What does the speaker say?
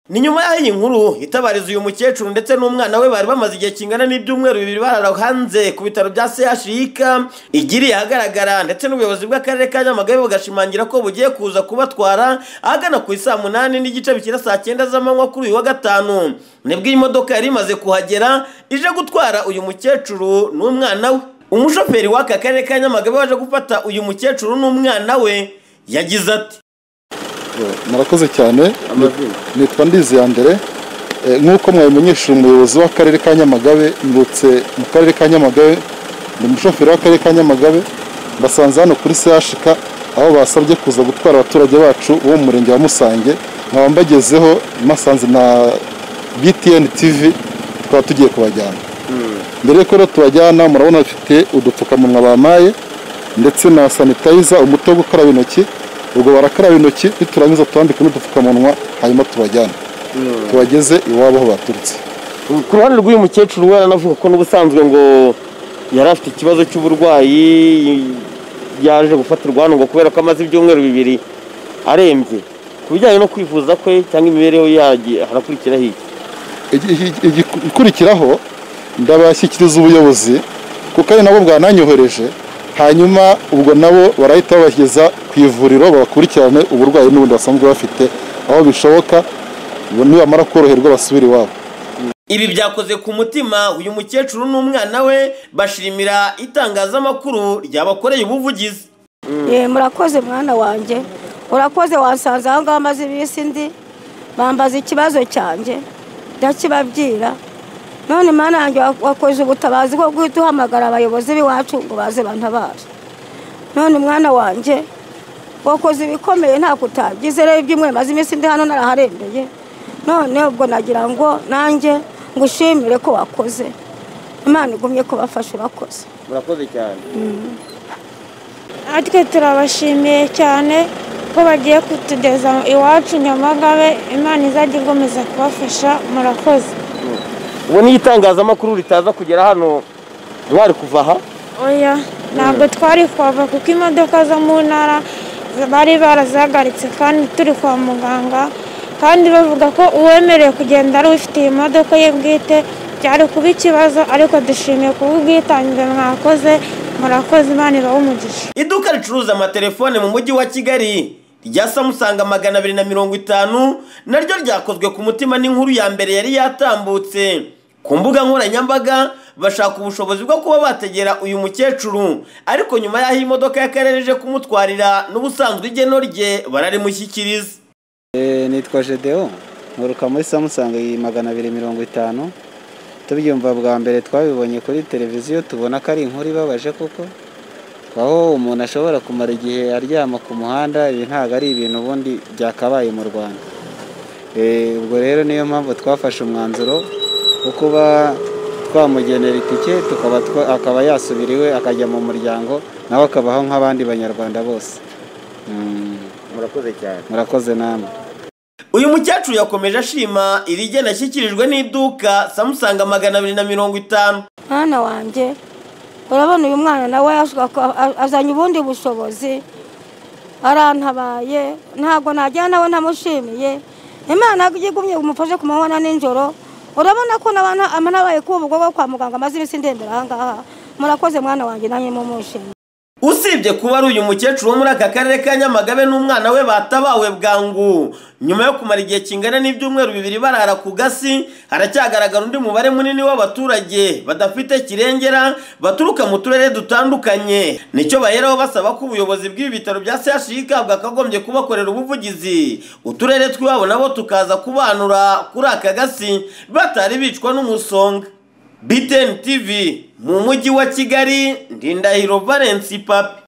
ni nyuma y'aho iyi nkuru itabariza uyu mukecuru ndetse n'umwana we bari bamaze igihe kingana n'ibyumweru bibiri barara hanze ku bitaro bya CHUK igiriye ahagaragara ndetse n'ubuyobozi bw'akarere ka Nyamagabe bugashimangira ko bugiye kuza kubatwara ahagana ku isaa munani n'igice bikira saa cyenda z'amanywa kuri uyu wa gatanu nibwo iyi modoka yari imaze kuhagera ije gutwara uyu mukecuru n'umwana we umushoferi w'aka karere ka Nyamagabe waje gufata uyu mukecuru n'umwana we yagize ati murakoze cyane nitwa ndizi ya mbere nk'uko mwabimenyesha umuyobozi w'akarere ka nyamagabe ndetse mu karere ka nyamagabe ni umushoferi w'akarere ka nyamagabe basanze hano kuri sehashika aho basabye kuza gutwara abaturage bacu bo mu murenge wa musange nkaba mbagezeho masanze na btn tv tukaba tugiye kubajyana mbere y'uko rero tubajyana murabona bafite udupfukamunwa bamaye ndetse na sanitayiza umuti wo gukaraba intoki ubwo barakaraba intoki niturangiza tubambike n'udupfukamunwa hanyuma tubajyane tubageze iwabo aho baturutse ku ruhande rw'uyu mukecuru we aranavuga ko n'ubusanzwe ngo yari afite ikibazo cy'uburwayi yaje gufatirwa hano ngo kubera ko amaze ibyumweru bibiri arembye ku bijyanye no kwivuza kwe cyangwa imibereho yagiye harakurikiraho iki ikurikiraho ndabashyikiriza ubuyobozi kuko ari nabo bwananyohereje hanyuma ubwo nabo barahita babageza ku ivuriro babakurikirane uburwayi n'ubundi basanzwe bafite aho bishoboka nibamara koroherwa basubire iwabo ibi byakoze ku mutima uyu mukecuru n'umwana we bashimira itangazamakuru ryabakoreye ubuvugizi murakoze mwana wanjye urakoze wasanze aho ngaho amaze iminsi ndi bambaza ikibazo cyanjye ndakibabwira none mwana wanjye wakoze ubutabazi bwo guhita uhamagara abayobozi b'iwacu ngo baze bantabare none mwana wanjye wakoze ibikomeye nta kutagize rero ibyumweru maze iminsi ndi hano naraharembeye none ubwo nagira ngo nanjye ngushimire ko wakoze imana igumye kubafasha urakoze murakoze cyane natwe turabashimiye cyane ko bagiye kutugeza iwacu nyamagabe imana izajya igomeza kubafasha murakoze ubu niyo itangazamakuru ritaza kugera hano mwari kuva aha oya ntabwo twari kuhava kuko imodoka zo mu ntara bari barazihagaritse kandi turi kwa muganga kandi bavuga ko uwemerewe kugenda ari ufitiye imodoka ye bwite byari kuba ikibazo ariko dushimiye kubw'ubwitange mwakoze murakoze imana ibahe umugisha iduka ricuruza amatelefone mu mujyi wa kigali rya samusanga magana abiri na mirongo itanu naryo ryakozwe ku mutima n'inkuru ya mbere yari yatambutse ku mbuga nkoranyambaga bashaka ubushobozi bwo kuba bategera uyu mukecuru ariko nyuma y'aho imodoka y'akarere ije kumutwarira n'ubusanzwe igeno rye bararimushyikiriza nitwa Gedeon nturuka muri samusanga iyi magana abiri mirongo itanu tubyumva bwa mbere twabibonye kuri televiziyo tubona ko ari inkuru ibabaje kuko aho umuntu ashobora kumara igihe aryama ku muhanda ibi ntabwo ari ibintu ubundi byakabaye mu rwanda ubwo rero niyo mpamvu twafashe umwanzuro wo kuba twamugenera itike akaba yasubira iwe akajya mu muryango nawe akabaho nk'abandi banyarwanda bose murakoze cyane murakoze namwe uyu mukecuru yakomeje ashima iri gena ashyikirijwe n'iduka samusanga magana abiri na mirongo itanu mwana wanjye urabona uyu mwana nawe azanye ubundi bushobozi arantabaye ntabwo nagira nawe ntamushimiye imana igumye umufashe ku manywa nijoro urabona ko n'abaye kuba ubwo kwa muganga amaze iminsi ndembera aha ngaha murakoze mwana wanjye nanjye mumushimiye usibye kuba ari uyu mukecuru wo muri aka karere ka nyamagabe n'umwana we batabawe bwangu nyuma yo kumara igihe kingana n'ibyumweru bibiri barara ku gasi haracyagaragara undi mubare munini w'abaturage badafite kirengera baturuka mu turere dutandukanye nicyo baheraho basaba ko ubuyobozi bw'ibi bitaro bya chik bwakagombye kubakorera ubuvugizi uturere tw'iwabo nabo tukaza kubanura kuri aka gasi batari bicwa n'umusonga BTN TV mu mujyi wa Kigali Ndindahiro Valence Papi